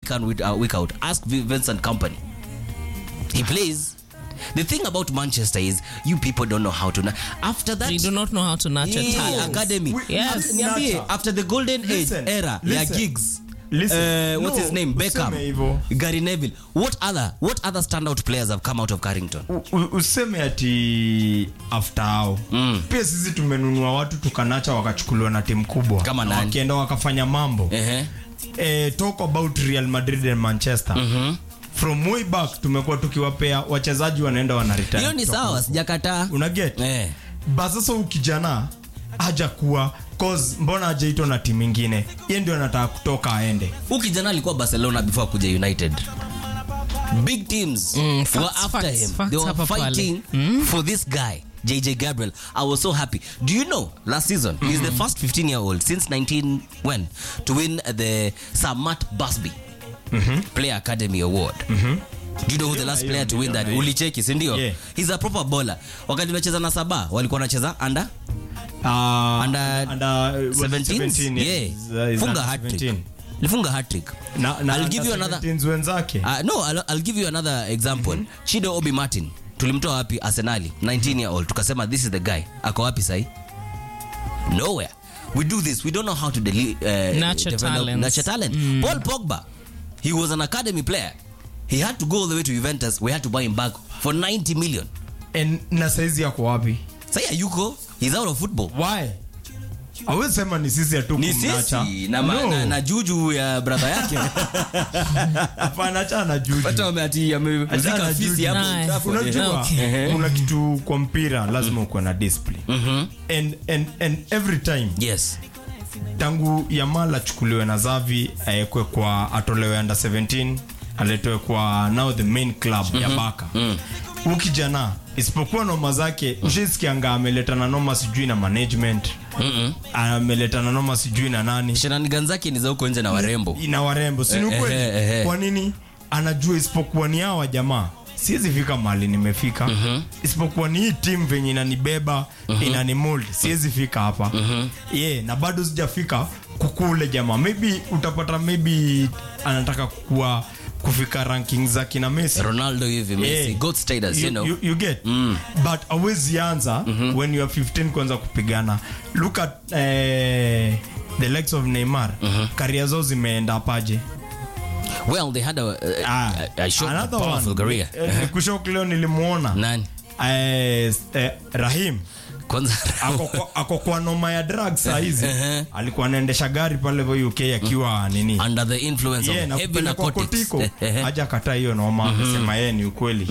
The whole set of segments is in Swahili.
week in week, uh, week out ask Vi- Vincent Company he plays the thing about Manchester is you people don't know how to na- after that You do not know how to nurture Yeah, talent. academy We- Yes. Niambie, Nurture. after the golden age Listen, era ya listen. gigs Listen. Uh, what's No, his name Beckham useme hivyo. Gary Neville what other what other standout players have come out of Carrington U- u- useme ati after hao Mm. pia sisi tumenunua watu tukanacha wakachukuliwa na timu kubwa Kama Na nani? wakienda wakafanya mambo Ehe. eh, talk about real madrid and manchester Mhm. from way back tumekuwa tukiwapea wachezaji wanaenda wanaretire hiyo ni kutoka sawa huko. sijakataa unaget Eh. ba sasa ukijana hajakuwa cause mbona hajaitwa na timu ingine ye ndio anataka kutoka aende Huyu kijana alikuwa barcelona before kuja united big teams Mm, were facts, after facts, him facts they were hapa pale. fighting for this guy jj gabriel i was so happy do you know last season he's the first 15 year old since 19 when to win the samat basby player academy award Do you know who the last hiyo, player to win niliona that hiyo. ulicheki sindio Yeah. he's a proper bowler wakati unacheza na saba walikuwa wanacheza under uh, Under under, uh, was it 17 17? yeah Is- is funga under hat-trick 17. lifunga hat-trick na, na I'll give you under another 17s wenzake Uh, no, I'll, I'll give you another example. Chido Obi Martin tulimtoa wapi Arsenali 19 year old tukasema this is the guy ako wapi sahi nowhere we do this we don't know how to deli- uh, Nurture develop- talents. nurture talent Paul Pogba he was an academy player he had to go all the way to Juventus we had to buy him back for 90 million En- na saizi yako wapi sahi ayuko he's out of football why awezi sema ni sisi hatu ni kumnacha sisi na, ma- No. na, na juju ya brother yake hapana acha na juju hata wameati amezika Achana fisi juju. hapo Nice. Trafford. unajua Okay. kuna kitu kwa mpira lazima ukuwe na discipline and, and, and every time yes tangu yamal achukuliwe na zavi aekwe kwa atolewe under 17 aletwe kwa now the main club ya baka huu kijana isipokuwa noma zake ushisikianga ameletana noma sijui na management ameletana noma sijui na nani shenanigan zake ni za huko nje na warembo ina warembo sini Eh, eh, ukweli eh, eh. kwa nini anajua isipokuwa ni hawa jamaa siwezi fika mahali nimefika isipokuwa ni hii timu venye inanibeba inanimold siwezi fika hapa yeah, na bado sijafika kukule jamaa maybe utapata maybe anataka kukua kufika ranking za kina Messi ronaldo hivi messi Yeah. god status you, you, know you, you get but awezi anza when you are 15 kwanza kupigana look at eh, the likes of neymar karia zao zimeenda paje well they had a, a, a, a short Another powerful one. career Eh, nikushok leo nilimwona nani eh, eh, rahim kwanza ako kwa- ako kwa noma ya drug sahizi alikuwa anaendesha gari pale vo uk akiwa nini under the influence Yeah, of na heavy kupelekwa narcotics kotiko haja kataa hiyo noma amesema yeye ni ukweli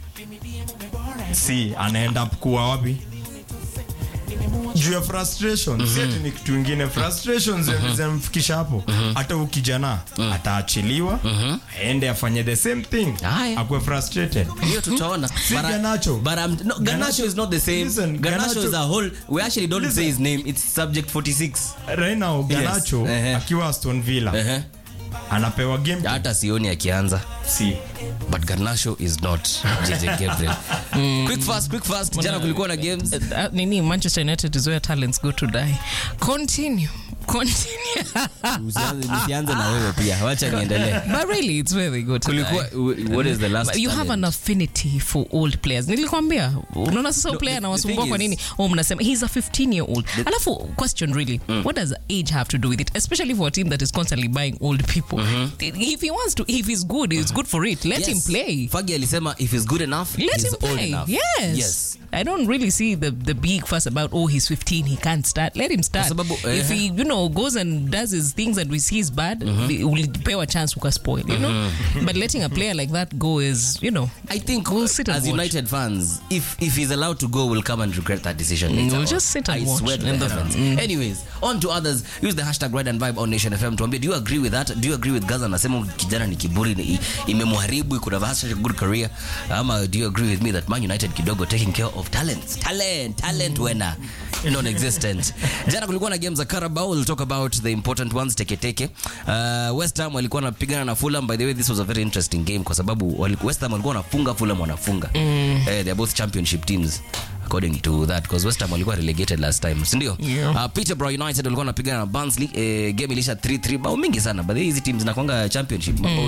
si anaenda kuwa wapi juu ya frustration si ati ni kitu ingine frustration zi- zinamfikisha hapo hata huu kijana ataachiliwa aende afanye the same thing Haya. akuwe frustrated hiyo tutaona Si But I- Garnacho. but I'm, no, Garnacho Garnacho- is not the same Listen, Garnacho, Garnacho- is a whole we actually don't Listen. say his name it's subject 46 right now Garnacho Ehe. akiwa Aston Villa Ehe. anapewa game hata sioni akianza si but Garnacho is not JJ Gabriel quick fast quick fast jana kulikuwa na games Uh, nini manchester united is where talents go to die continue continue Usianze- nisianze na wewe pia wacha niendelee but really it's where they go to kulikuwa die what is the last But you have talent? an affinity for old players nilikwambia unaona sasa No, player the- the anawasumbua thing kwa is- nini oh mnasema he's a 15 year old alafu question really what does age have to do with it especially for a team that is constantly buying old people if he wants to if he's good he's good for it let him Yes. play Fagi alisema if he's good enough let he's him old play enough yes. yes I don't really see the the big fuss about oh he's 15 he can't start let him start sababu, if eh, he you know goes and does his things and we see is bad we will pay a chance uka spoil you know but letting a player like that go is you know I think We'll sit and as watch. United fans, if if he's allowed to go, we'll come and regret that decision. later We'll on. just sit and I watch swear to in the the- heavens. Anyways, on to others. Use the hashtag Ride and Vibe on Nation FM. Tuambie, do you agree with that? Do you agree with Gaza? Anasema kijana ni kiburi, ni- imemharibu, could have had such a good career. Ama do you agree with me that Man United kidogo taking care of talents? Talent, talent winner. Non-existent. Jana kulikuwa na games za Carabao. We'll talk about the important ones teke teke. Uh, West Ham walikuwa wanapigana na Fulham. By the way, this was a very interesting game kwa sababu wali- West Ham walikuwa wanafunga, Fulham wanafunga. Eh, they're both championship teams according to that because West Ham walikuwa relegated last time, si ndio? Yeah. Uh, Peterborough United walikuwa wanapigana na Barnsley. Eh, game ilisha 3-3 bao mingi sana. But hizi teams zinakwanga championship. Mabao